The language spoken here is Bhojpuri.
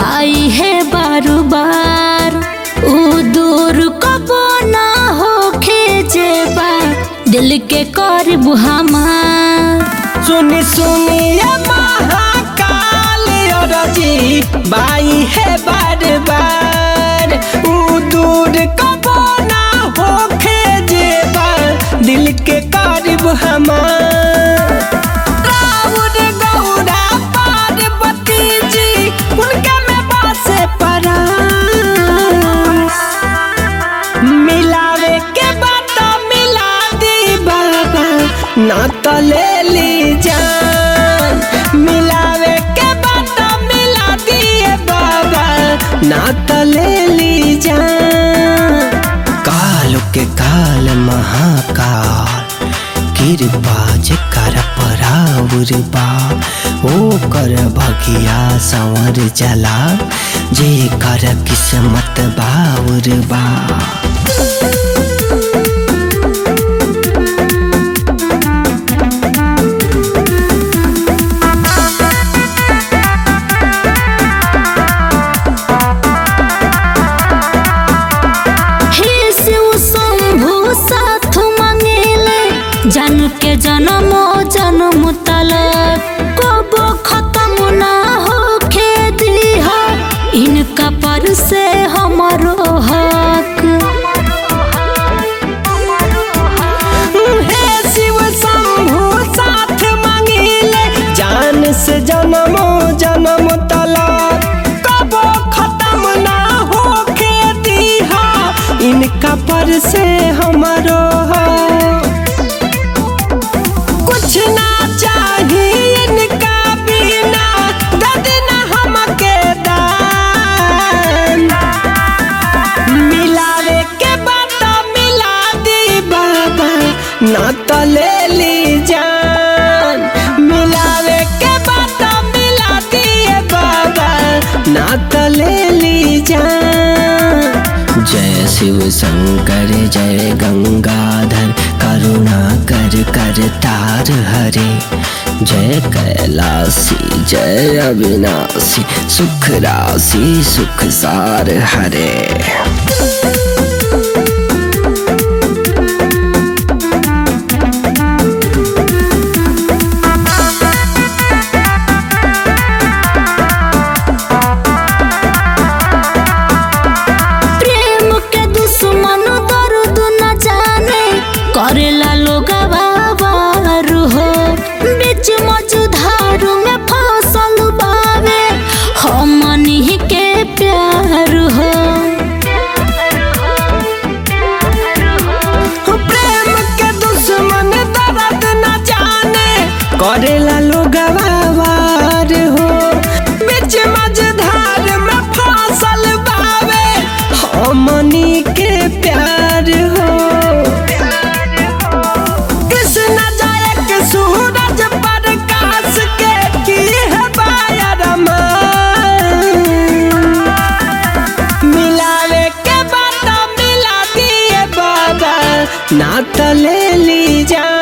बाई है बारू बार उ दूर कबो ना होखे जेबा दिल के करब हमार सुनी सुनिए महाकाल जी बाई है बार बार ऊ दूर कबो ना होखे जेबा दिल के करीब हमार राउर गौरा पार्वती जी उनके में बासे परा मिलावे के बात मिला दी बाबा ना तो ले ली जान मिलावे के बात मिला दिए बाबा ना तो ले ली जान काल के काल महाकाल कृपा जे कर पराउर बा ओ कर भगिया संवर जला जे कर किस्मत बाउर बा हे शिव शंभु साथ मांगेले जन के जन्मो जन्म तलक कबो खत्म ना होखे दीहा इनका पर से हमरो हक हे शिव शंभु साथ मांगिले जान से जन्मो जन्म तलक कबो खत्म ना होके दीहा इनका पर से हमारो है कुछ ना चाहिए इनका बिना दद ना हमके दान मिलावे के बात मिला दी बाबा ना तो ले ली जान मिलावे के बात मिला दिए बाबा ना तो ले ली जान जय शिव शंकर जय गंगाधर करुणा कर कर तार हरे जय कैलासी जय अविनाशी सुख राशि सुख सार हरे प्रेम के दुश्मन दर्द न जाने करेला लोग बाबार हो बीच मझधार में फसल बावे हमनी के प्यार हो प्रेम के दुश्मन दर्द न जाने करेला लोग वार हो बीच मझधार में फसल बावे हमनी के प्यार हो कृष्ण जय के सूरज प्रकाश के की है बायर मिलावे के बात मिला दिए बाबा ना तो ले ली जा